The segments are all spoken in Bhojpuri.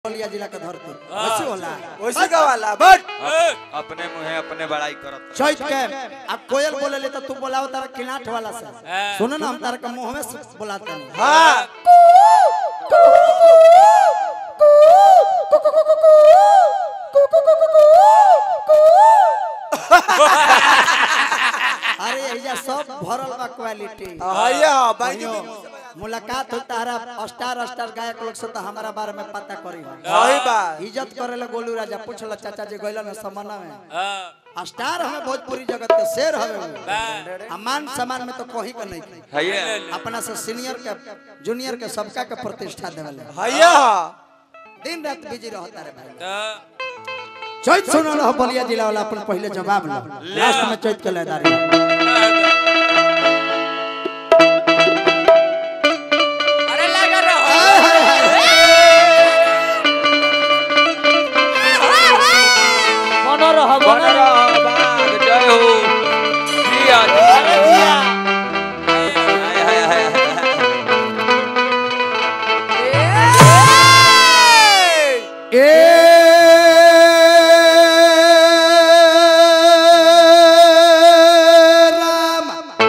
बलिया जिला के धरती वैसे होला वैसे का वाला बट अपने मुहे अपने बड़ाई करत चैत के आ कोयल बोले ले तो तू बोलाओ तारा किलाट वाला से सुनो ना हम तारा के मुंह में से बुलाते हैं हाँ अरे यही सब भरल बा क्वालिटी भैया भाई भाइयों, मुलाकात होता है स्टार स्टार गायक लोग से तो हमारा बारे में पता करी हो सही बात इज्जत करे ले गोलू राजा पूछल चाचा जी गइलन है समन्ना में स्टार हमें भोजपुरी जगत के शेर हवे आ मान सम्मान में तो कोही का नहीं है ये अपना से सीनियर के जूनियर के सबका के प्रतिष्ठा देवले भैया दिन रात बिजी रहता रे भाई चैत सुनो ना बलिया जिला वाला अपन पहले जवाब लो लास्ट में चैत के लेदारी अरे लगा रहो बनो रह बनो रह बाग जय हो जिया जिया हाय हाय हाय ए राम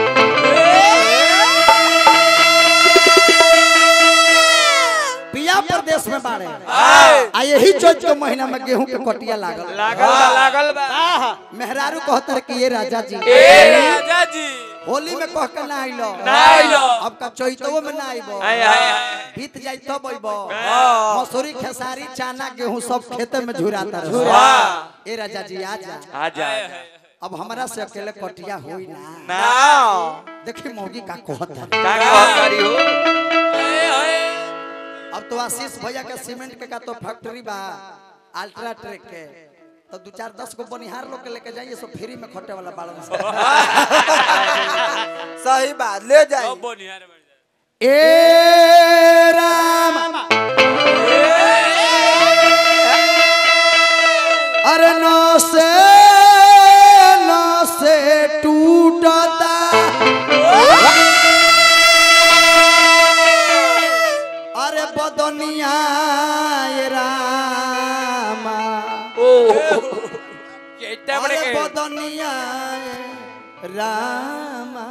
पिया प्रदेश में बाड़े आ यही चैत के महीना में गेहूं के कटिया लागल लागल बा लागल बा मेहरारू कहतर कि ये राजा जी राजा जी होली में कह के ना आइलो ना आइलो। अब का चैतवो में ना आइबो हाय हाय हाय बीत जाई तब अइबो मसूरी खेसारी चाना गेहूं सब खेते में झुराता रहे वाह। ए राजा जी आ जा आ जा अब हमरा से अकेले कटिया होई ना ना देखी मौगी का कहत है का कहकारी हो अब तो आशीष भैया के सीमेंट के का तो फैक्ट्री बा अल्ट्रा ट्रैक के तो दो चार दस गो बनिहार लोग के लेके जाइए सो फ्री में खटे वाला बालन से सही बात ले जाइए अब बोनिया रे बढ़ ए राम अरे नौ से नौ से टूटता अरे बदनिया ये रामा केटा बड़े अरे के बदनिया ये रामा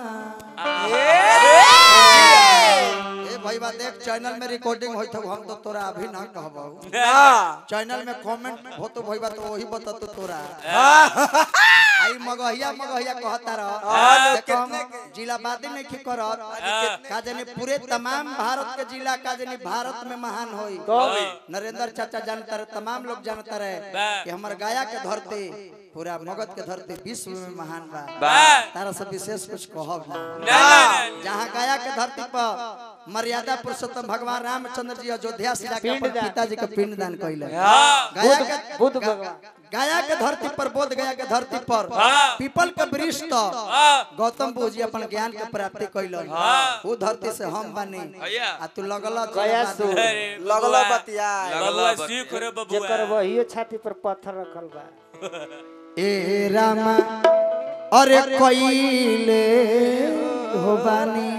ए भाई बा देख चैनल में रिकॉर्डिंग होई तो हम तो तोरा अभी ना कहबो हाँ चैनल में कमेंट हो तो भाई बा तो वही बता तो तोरा आई मगहिया मगहिया कहता रह देखो हम जिला बादी नहीं की करत का जाने पूरे तमाम भारत के जिला का जाने भारत में महान होई नरेंद्र चाचा जानता रहे तमाम लोग जानता रहे कि हमार गाया के धरती पूरा मगध के धरती विश्व में महान बा बा तारा से विशेष कुछ कहब ना ना ना जहाँ गया के धरती पर मर्यादा पुरुषोत्तम भगवान रामचंद्र जी अयोध्या से जाके अपन पिताजी के पिंड दान कैले गया के बुद्ध भगवान गया के धरती पर बोध गया के धरती पर पीपल के वृक्ष तो गौतम बुद्ध जी अपन ज्ञान के प्राप्ति कैलन वो धरती से हम बनी भैया आ तू लगल गया सु अरे लगलो बतिया बबुआ सीख रे बबुआ जेकर वही छाती पर पत्थर रखल बा ए रामा अरे कैले हो बानी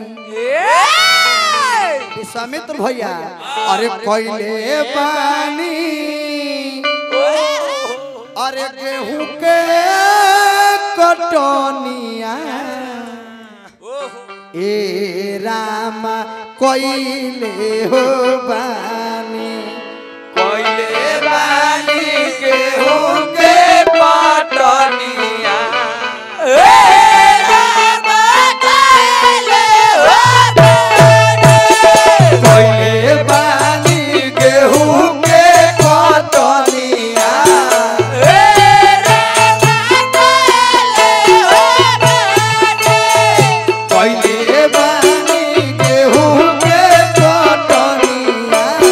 विश्वामित्र भैया अरे कैले बानी अरे गेहूं के कटनिया ए रामा कैले हो बानी कोइले बानी के हो के पाटनिया कैले बानी गेहूं के कटनिया कैले बानी गेहूं के कटनिया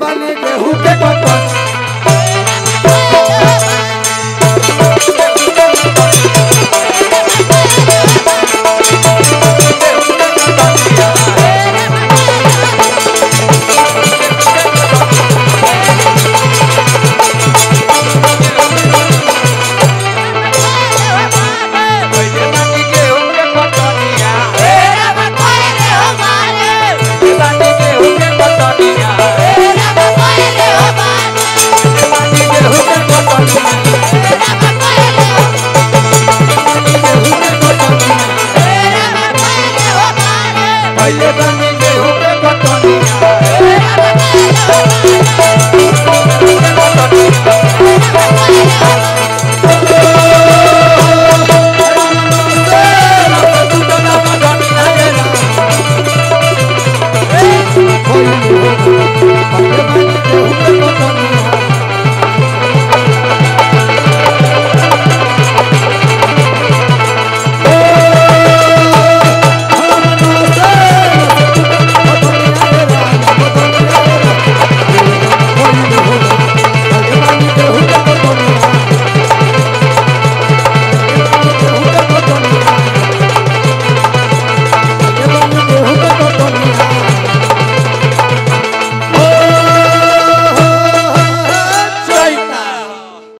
बने गेहूं के कटनी पहिले बानी गेहूं के कटनिया पहिले बानी गेहूं के कटनिया पहिले बानी गेहूं के कटनिया पहिले बानी गेहूं के कटनिया कोई हो पके बने